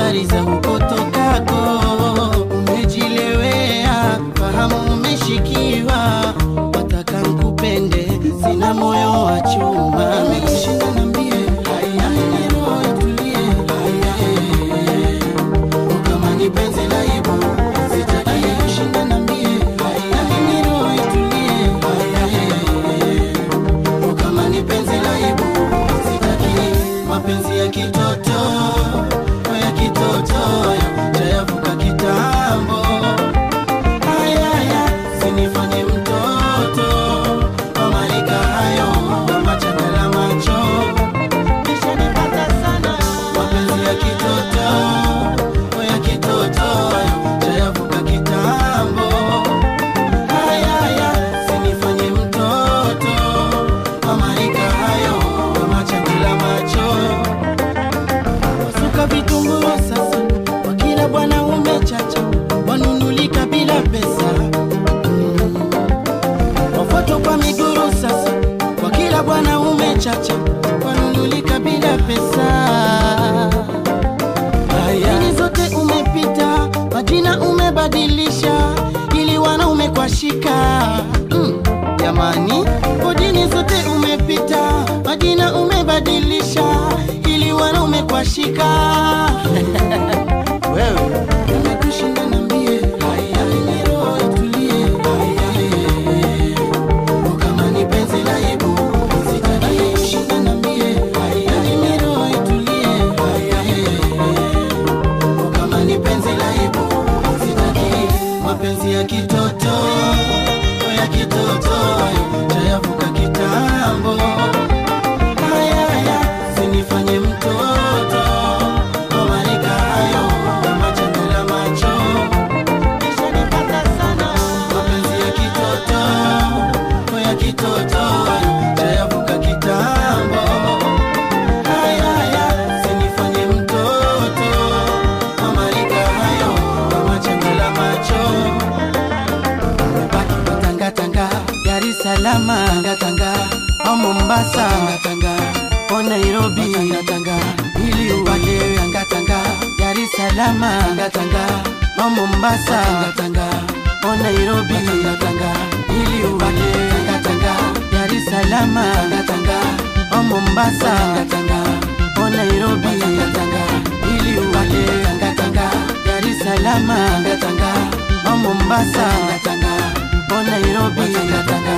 habari za huko tokako. Umejilewea, fahamu umeshikiwa, wataka nkupende, sina moyo wa chuma. Nimekushinda niambie, haya, roho itulie, haya, kama ni penzi la ibu, sitaki kushinda niambie, haya, roho itulie, haya, kama ni penzi la ibu, sitaki mapenzi ya kitoto ya kitoto tayavuka kitambo ayaya sinifanye mtoto wamarika hayo kama changa la macho nishanipata sana mapenzi ya kitoto ya kitoto tayavuka kitambo ayaya sinifanye mtoto wamarika hayo kama changa la macho wasuka vitumbua sasa kwa kila bwana umechacha wanunulika bila pesa Mm. wafuatwa kwa miguru sasa kwa kila bwana umechacha wanunulika bila pesa Dini zote umepita majina umebadilisha ili wanaume kwa shika Mm, jamani kodini zote umepita majina umebadilisha ili wanaume kwa shika wewe nimekushinda niambie haya ni roho itulie haya kama ni penzi la ibu sitaki kushinda niambie haya ni roho itulie haya kama ni penzi la ibu sitaki mapenzi ya kitoto ya kitoto tayavuka kitambo ayaya sinifanye mtoto wamarika hayo kama changa la macho nishanipata sana mapenzi ya kitoto ya kitoto tayavuka kitambo ayaya sinifanye mtoto wamarika hayo kama changa la macho umebaki kutangatanga Dar es Salaam tangatanga au Mombasa tangatanga o Nairobi tangatanga ili ubaki tangatanga Dar es Salaam tangatanga au Mombasa tangatanga o Nairobi tangatanga ili ubaki tangatanga Dar es Salaam tangatanga au Mombasa tangatanga o Nairobi tangatanga ili ubaki tangatanga Dar es Salaam tangatanga au Mombasa tangatanga o Nairobi tangatanga